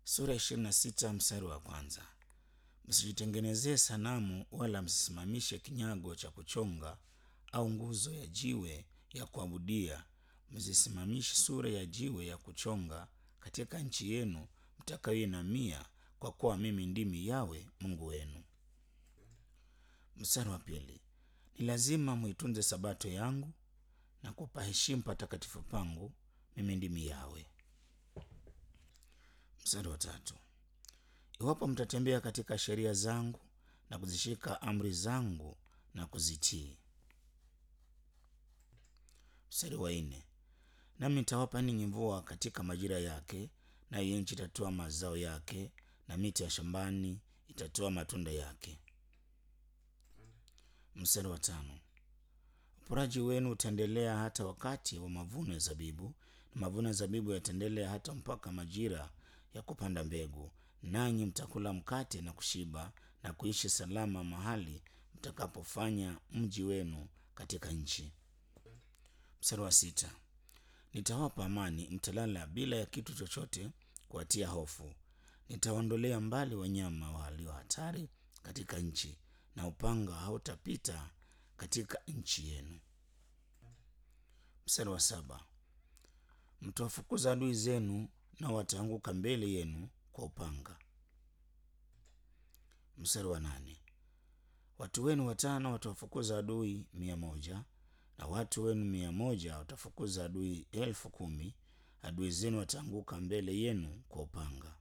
sura ishirini na sita mstari wa kwanza. Msijitengenezee sanamu wala msisimamishe kinyago cha kuchonga au nguzo ya jiwe ya kuabudia. Msisimamishe sura ya jiwe ya kuchonga katika nchi yenu mtakayoinamia, kwa kuwa mimi ndimi Yawe Mungu wenu. Mstari wa pili, ni lazima muitunze sabato yangu na kupa heshima patakatifu pangu. Mimi ndimi Yawe. Mstari wa tatu, iwapo mtatembea katika sheria zangu na kuzishika amri zangu na kuzitii. Mstari wa nne, nami nitawapa ninyi mvua katika majira yake, nayo nchi itatoa mazao yake, na miti ya shambani itatoa matunda yake. Mstari wa tano, uporaji wenu utaendelea hata wakati wa mavuno ya zabibu, na mavuno ya zabibu yataendelea hata mpaka majira ya kupanda mbegu, nanyi mtakula mkate na kushiba na kuishi salama mahali mtakapofanya mji wenu katika nchi. Mstari wa sita, nitawapa amani, mtalala bila ya kitu chochote kuwatia hofu. Nitawaondolea mbali wanyama walio hatari katika nchi, na upanga hautapita katika nchi yenu. Mstari wa saba, mtawafukuza adui zenu, nao wataanguka mbele yenu kwa upanga. Mstari wa nane, watu wenu watano watawafukuza adui mia moja na watu wenu mia moja watafukuza adui elfu kumi. Adui zenu wataanguka mbele yenu kwa upanga.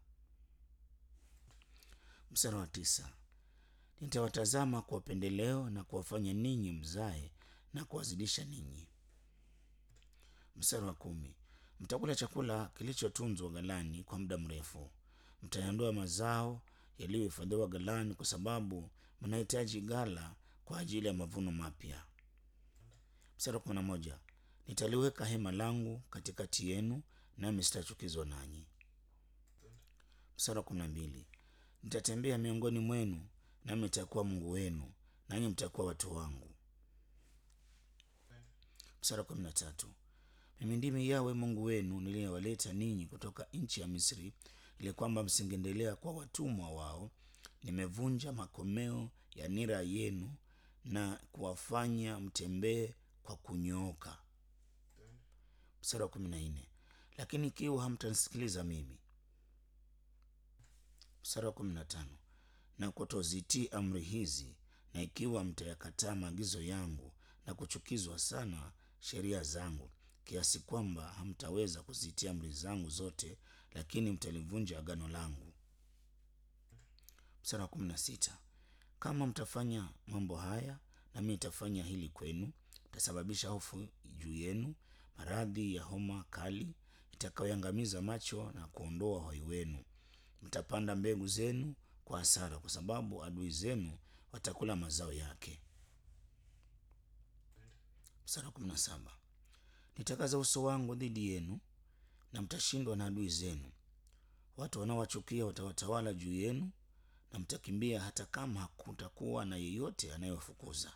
Mstari wa tisa, nitawatazama kwa upendeleo na kuwafanya ninyi mzae na kuwazidisha ninyi. Mstari wa kumi, mtakula chakula kilichotunzwa ghalani kwa muda mrefu. Mtayandoa mazao yaliyohifadhiwa ghalani, kwa sababu mnahitaji ghala kwa ajili ya mavuno mapya. Mstari wa kumi na moja, nitaliweka hema langu katikati yenu, nami sitachukizwa nanyi. Mstari wa kumi na mbili, nitatembea miongoni mwenu, nami nitakuwa Mungu wenu, nanyi mtakuwa watu wangu. Mstari wa kumi na tatu, mimi ndimi Yawe Mungu wenu niliyewaleta ninyi kutoka nchi ya Misri, ili kwamba msingeendelea kwa watumwa wao. Nimevunja makomeo ya nira yenu na kuwafanya mtembee kwa kunyooka. Mstari wa kumi na nne, lakini ikiwa hamtanisikiliza mimi. Mstari wa kumi na tano, na kutozitii amri hizi, na ikiwa mtayakataa maagizo yangu na kuchukizwa sana sheria zangu, kiasi kwamba hamtaweza kuzitii amri zangu zote, lakini mtalivunja agano langu. Mstari wa kumi na sita, kama mtafanya mambo haya, nami nitafanya hili kwenu, itasababisha hofu juu yenu, maradhi ya homa kali itakayoangamiza macho na kuondoa uhai wenu. Mtapanda mbegu zenu kwa hasara, kwa sababu adui zenu watakula mazao yake. Mstari wa kumi na saba, nitakaza uso wangu dhidi yenu na mtashindwa na adui zenu. Watu wanaowachukia watawatawala juu yenu, na mtakimbia hata kama hakutakuwa na yeyote anayewafukuza.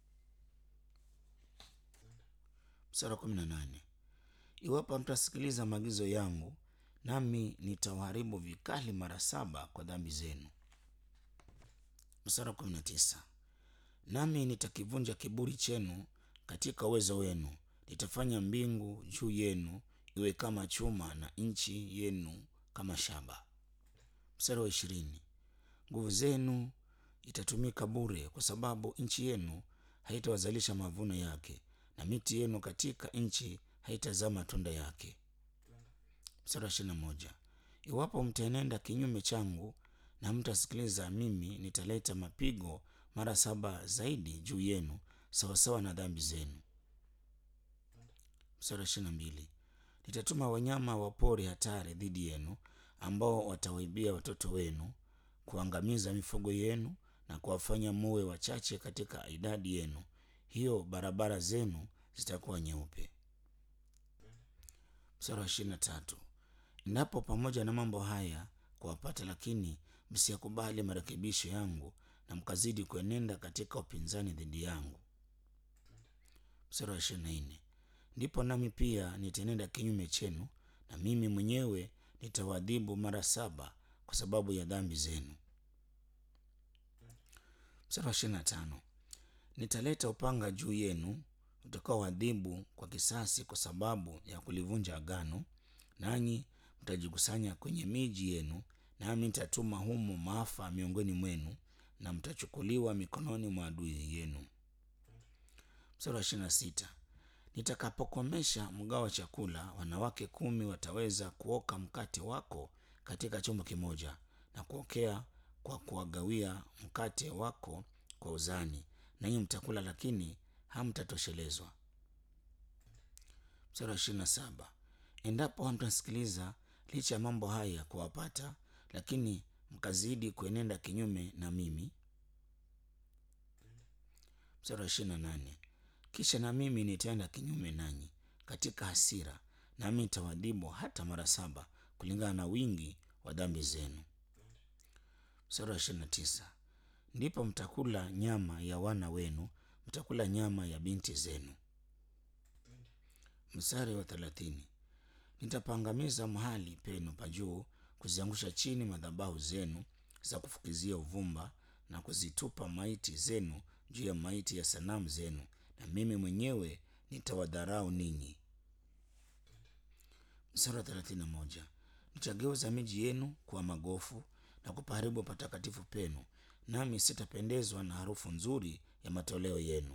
Mstari wa kumi na nane, iwapo hamtasikiliza maagizo yangu, nami nitawaharibu vikali mara saba kwa dhambi zenu. Mstari wa kumi na tisa, nami nitakivunja kiburi chenu katika uwezo wenu, nitafanya mbingu juu yenu iwe kama chuma na nchi yenu kama shaba. Mstari wa ishirini, nguvu zenu itatumika bure, kwa sababu nchi yenu haitawazalisha mavuno yake, na miti yenu katika nchi haitazaa matunda yake. Mstari wa ishirini na moja, iwapo mtaenenda kinyume changu na mtasikiliza mimi, nitaleta mapigo mara saba zaidi juu yenu sawasawa na dhambi zenu. Mstari wa ishirini na mbili, nitatuma wanyama wa pori hatari dhidi yenu, ambao watawaibia watoto wenu, kuangamiza mifugo yenu na kuwafanya muwe wachache katika idadi yenu. Hiyo barabara zenu zitakuwa nyeupe. Mstari wa ishirini na tatu, endapo pamoja na mambo haya kuwapata, lakini msiyakubali marekebisho yangu na mkazidi kuenenda katika upinzani dhidi yangu. Mstari wa ishirini na nne, ndipo nami pia nitaenenda kinyume chenu, na mimi mwenyewe nitawaadhibu mara saba kwa sababu ya dhambi zenu. Mstari wa ishirini na tano nitaleta upanga juu yenu utakaoadhibu kwa kisasi kwa sababu ya kulivunja agano, nanyi mtajikusanya kwenye miji yenu, nami nitatuma humo maafa miongoni mwenu, na mtachukuliwa mikononi mwa adui yenu. Mstari wa ishirini na sita nitakapokomesha mgao wa chakula, wanawake kumi wataweza kuoka mkate wako katika chombo kimoja na kuokea kwa kuwagawia mkate wako kwa uzani, nanyi mtakula, lakini hamtatoshelezwa. Mstari wa ishirini na saba endapo hamtasikiliza licha ya mambo haya kuwapata, lakini mkazidi kuenenda kinyume na mimi. Mstari wa ishirini na nane kisha na mimi nitaenda kinyume nanyi katika hasira, nami nitawadhibu hata mara saba kulingana na wingi wa dhambi zenu. Mstari wa ishirini na tisa ndipo mtakula nyama ya wana wenu, mtakula nyama ya binti zenu. Mstari wa thelathini nitapangamiza mahali penu pa juu, kuziangusha chini madhabahu zenu za kufukizia uvumba, na kuzitupa maiti zenu juu ya maiti ya sanamu zenu, na mimi mwenyewe nitawadharau ninyi. Mstari wa thelathini na moja nitageuza miji yenu kuwa magofu na kupaharibu patakatifu penu, nami sitapendezwa na harufu nzuri ya matoleo yenu.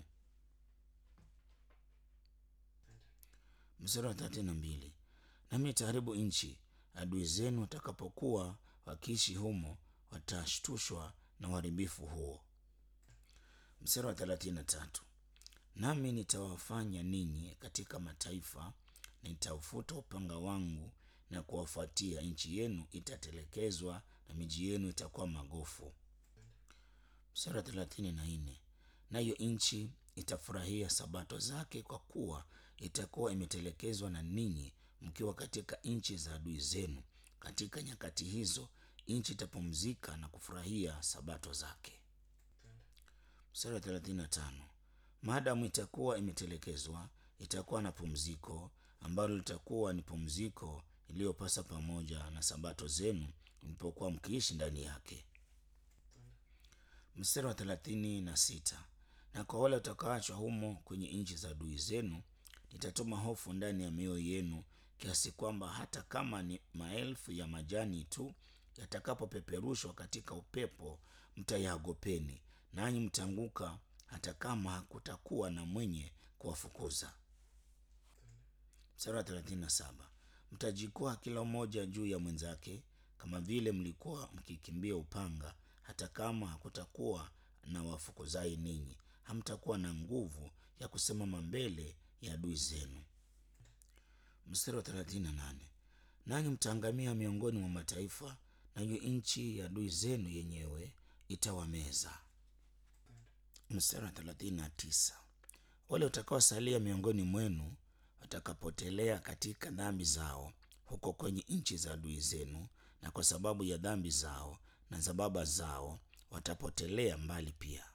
Mstari wa thelathini na mbili nami nitaharibu nchi, adui zenu watakapokuwa wakiishi humo watashtushwa na uharibifu huo. Mstari wa thelathini na tatu nami nitawafanya ninyi katika mataifa, nitaufuta upanga wangu na kuwafuatia. Nchi yenu itatelekezwa na miji yenu itakuwa magofu. Mstari wa thelathini na nne nayo nchi itafurahia sabato zake, kwa kuwa itakuwa imetelekezwa na ninyi mkiwa katika nchi za adui zenu. Katika nyakati hizo nchi itapumzika na kufurahia sabato zake. Mstari wa thelathini na tano maadamu itakuwa imetelekezwa, itakuwa na pumziko ambalo litakuwa ni pumziko iliyopasa pamoja na sabato zenu mlipokuwa mkiishi ndani yake. Mstari wa thelathini na sita na kwa wale watakaoachwa humo kwenye nchi za adui zenu, nitatuma hofu ndani ya mioyo yenu, kiasi kwamba hata kama ni maelfu ya majani tu yatakapopeperushwa katika upepo, mtayaogopeni, nanyi mtaanguka, hata kama hakutakuwa na mwenye kuwafukuza. Mstari wa thelathini na saba mtajikwaa kila mmoja juu ya mwenzake, kama vile mlikuwa mkikimbia upanga. Hata kama hakutakuwa na wafukuzai ninyi, hamtakuwa na nguvu ya kusimama mbele ya adui zenu. Mstari wa thelathini na nane nanyi mtaangamia miongoni mwa mataifa, nayo nchi ya adui zenu yenyewe itawameza. Mstari wa thelathini na tisa wale watakaosalia miongoni mwenu watakapotelea katika dhambi zao huko kwenye nchi za adui zenu, na kwa sababu ya dhambi zao na za baba zao watapotelea mbali pia.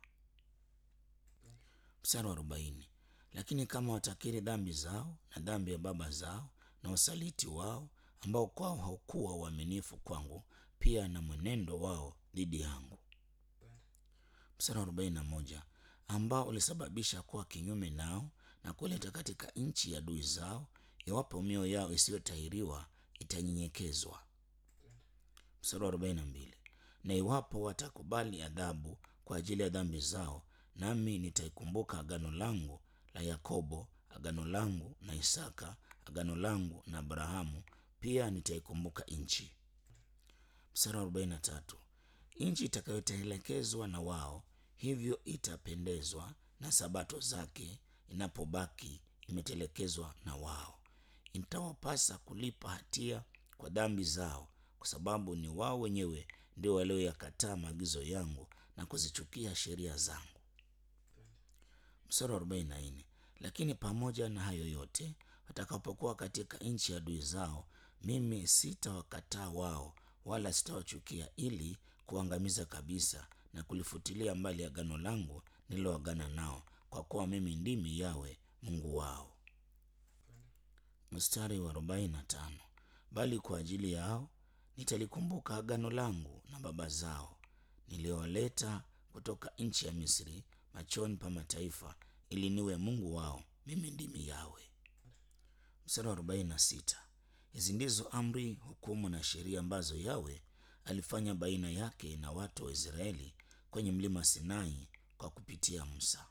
Mstari wa arobaini lakini kama watakiri dhambi zao na dhambi ya baba zao na usaliti wao ambao kwao haukuwa uaminifu kwangu, pia na mwenendo wao dhidi yangu. Mstari wa arobaini na moja ambao ulisababisha kuwa kinyume nao na kuleta katika nchi ya adui zao, iwapo mioyo yao isiyotahiriwa itanyenyekezwa. Mstari wa arobaini na mbili na iwapo watakubali adhabu kwa ajili ya dhambi zao, nami nitaikumbuka agano langu la Yakobo, agano langu na Isaka, agano langu na Abrahamu, pia nitaikumbuka nchi. Mstari wa arobaini na tatu nchi itakayotelekezwa na wao, hivyo itapendezwa na sabato zake inapobaki imetelekezwa na wao. Itawapasa kulipa hatia kwa dhambi zao, kwa sababu ni wao wenyewe ndio walioyakataa maagizo yangu na kuzichukia sheria zangu. Mstari wa arobaini na nne lakini pamoja na hayo yote, watakapokuwa katika nchi ya adui zao, mimi sitawakataa wao, wala sitawachukia, ili kuangamiza kabisa na kulifutilia mbali agano langu nililoagana nao, kwa kuwa mimi ndimi Yawe Mungu wao. Mstari wa arobaini na tano bali kwa ajili yao nitalikumbuka agano langu na baba zao niliowaleta kutoka nchi ya Misri machoni pa mataifa, ili niwe Mungu wao. Mimi ndimi Yawe. Mstari wa arobaini na sita. Hizi ndizo amri, hukumu na sheria ambazo Yawe alifanya baina yake na watu wa Israeli kwenye mlima Sinai kwa kupitia Musa.